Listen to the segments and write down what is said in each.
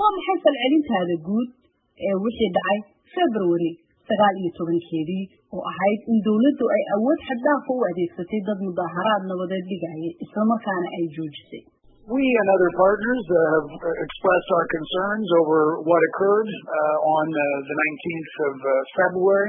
waa maxay falcelintaada guud ee wixii dhacay february sagaal iyo tobankeedii oo ahayd in dowladdu ay awood xaddaafa u adeegsatay dad mudaaharaad nabadeed dhigayay islamarkaana ay joojisay We and other partners uh, have expressed our concerns over what occurred uh, on uh, the 19th of February.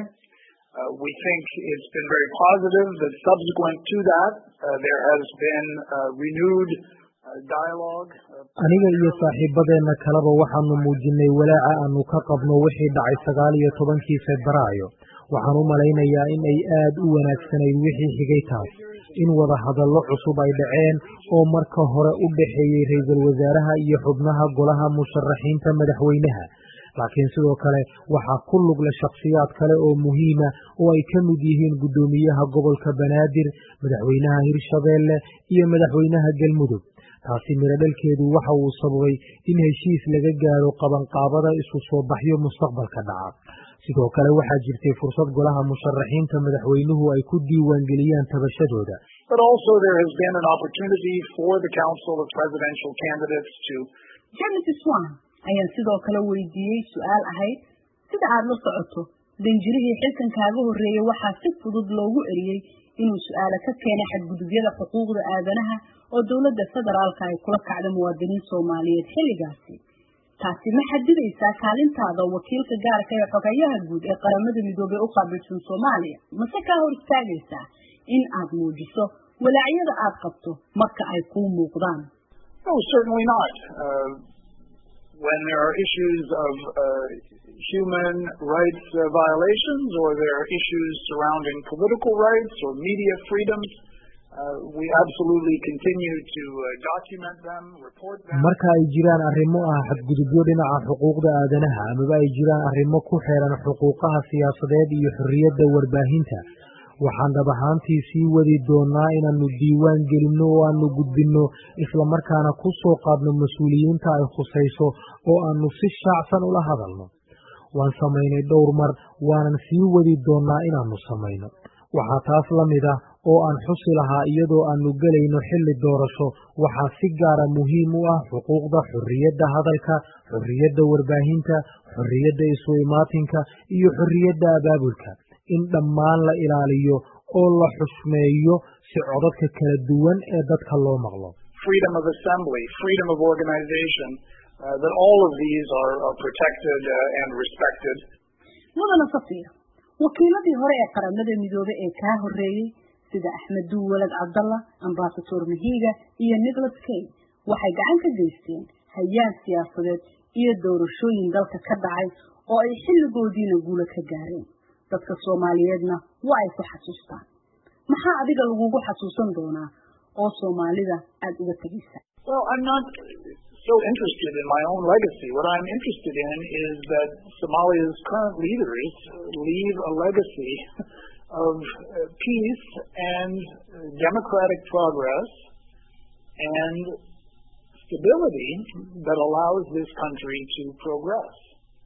we think it's been very positive that subsequent to that, there has been renewed dialogue. aniga iyo saaxiibadeenna kaleba waxaanu muujinay walaaca aanu ka qabno wixii dhacay sagaal iyo tobankii febraayo waxaan u malaynayaa in ay aad u wanaagsanayd wixii xigay taas in wada hadallo cusub ay dhaceen oo marka hore u dhaxeeyey ra-iisul wasaaraha iyo xubnaha golaha musharaxiinta madaxweynaha laakiin sidoo kale waxaa ku lugle shakhsiyaad kale oo muhiima oo ay ka mid yihiin guddoomiyaha gobolka banaadir madaxweynaha hirshabeelle iyo madaxweynaha galmudug taasi miro dhalkeedu waxa uu sababay in heshiis laga gaaro qabanqaabada isu soo baxyo mustaqbalka dhaca sidoo kale waxaa jirtay fursad golaha musharaxiinta madaxweynuhu ay ku diiwaangeliyaan tabashadooda But also there has been an opportunity for the Council of Presidential Candidates to james swan ayaan sidoo kale weydiiyey su-aal ahayd sida aad la socoto danjirihii xilkan kaaga horreeyey waxaa si fudud loogu eriyey inuu su-aalo ka keenay xadgudubyada xuquuqda aadanaha oo dowladda federaalka ay kula kacda muwaadiniin soomaaliyeed xilligaasi taasi ma xadidaysaa kaalintaada wakiilka gaarka ee xogayaha guud ee qaramada midoobey u qaabilsan soomaaliya mase kaa hor istaagaysaa in aad muujiso walaacyada aad qabto marka ay kuu muuqdaan No, certainly not. Uh, when there are issues of uh, human rights uh, violations or there are issues surrounding political rights or media freedoms, uh, we absolutely continue to uh, document them, report them. marka ay jiraan arrimo ah xadgudubyo dhinaca xuquuqda aadanaha amaba ay jiraan arrimo ku xeeran xuquuqaha siyaasadeed iyo xorriyadda warbaahinta waxaan dhab ahaantii sii wadi doonaa inaannu diiwaan gelinno oo aanu gudbinno islamarkaana ku soo qaadno mas-uuliyiinta ay khusayso oo aanu si shaacsan ula hadalno waan samaynay dhowr mar waanan sii wadi doonnaa inaannu samayno waxaa taas la mid ah oo aan xusi lahaa iyadoo aanu gelayno xilli doorasho waxaa si gaara muhiim u ah xuquuqda xorriyadda hadalka xorriyadda warbaahinta xorriyadda isu imaatinka iyo xorriyadda abaabulka in dhammaan la ilaaliyo oo la xushmeeyo si codadka kala duwan ee dadka loo maqlo freedom of assembly, freedom of organization, uh, that all of these are, are protected uh, and respected. mudana safiir wakiiladii hore ee qaramada midoobey ee kaa horreeyey sida axmed duu walad cabdalla ambasator mahiga iyo nicholas kay waxay gacan ka geysteen hayaan siyaasadeed iyo doorashooyin dalka ka dhacay oo ay xilligoodiina guulo ka gaareen dadka soomaaliyeedna waa ay ku xasuustaan maxaa adiga lagugu xasuusan doonaa oo soomaalida aada uga tegaysa Well, I'm not so interested in my own legacy. What I'm interested in is that Somalia's current leaders leave a legacy of uh, peace and uh, democratic progress and stability that allows this country to progress.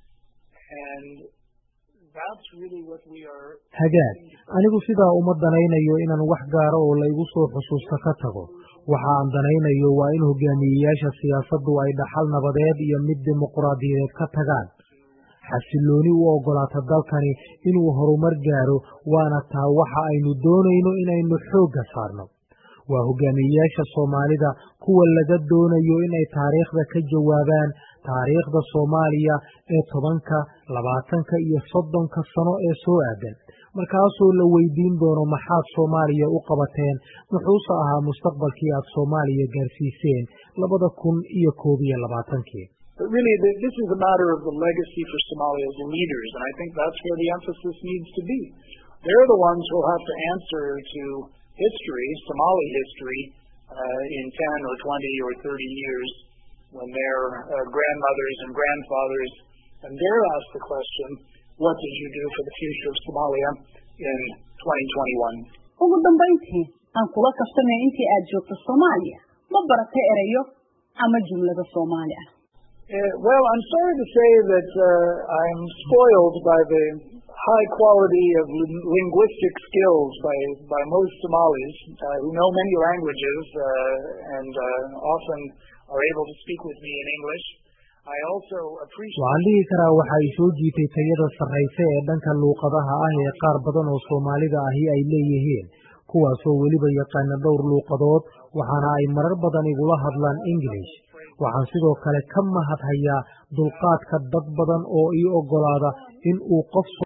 And that's really what we are hagaag anigu sidaa uma danaynayo inaan wax gaaro oo laygu soo xusuusta ka tago waxa aan danaynayo waa in hogaamiyeyaasha siyaasaddu ay dhaxal nabadeed iyo mid dimuquraadiyadeed ka tagaan xasillooni u oggolaata dalkani inuu horumar gaaro waana taa waxa aynu doonayno inaynu xoogga saarno waa hogaamiyeyaasha soomaalida kuwa laga doonayo inay taariikhda ka jawaabaan taariikhda soomaaliya ee tobanka labaatanka iyo soddonka sano ee soo aadan markaasoo la weydiin doono maxaad soomaaliya u qabateen muxuuse ahaa mustaqbalkii aad soomaaliya gaarsiiseen labada kun iyo koob iyo labaatankii But really, th- this is a matter of the legacy for Somalia's leaders, and I think that's where the emphasis needs to be. They're the ones who'll have to answer to history, Somali history, uh, in 10 or 20 or 30 years when their uh, grandmothers and grandfathers, and they're asked the question, what did you do for the future of Somalia in 2021? ugu dambayntii aan kula kastamay intii aad joogto soomaaliya ma baratay erayo ama jumlada soomaali ah Uh, well, I'm sorry to say that uh, I'm spoiled by the high quality of lin- linguistic skills by, by most Somalis uh, who know many languages uh, and uh, often are able to speak with me in English. waxaan dhihi karaa waxa ay soo jiitay tayada sarrayse ee dhanka luuqadaha ah ee qaar badan oo soomaalida ahi ay leeyihiin kuwaasoo weliba yaqaana dhowr luuqadood waxaana ay marar badan igula hadlaan ingilish waxaan sidoo kale ka mahad hayaa dulqaadka dad badan oo ii oggolaada in uu qof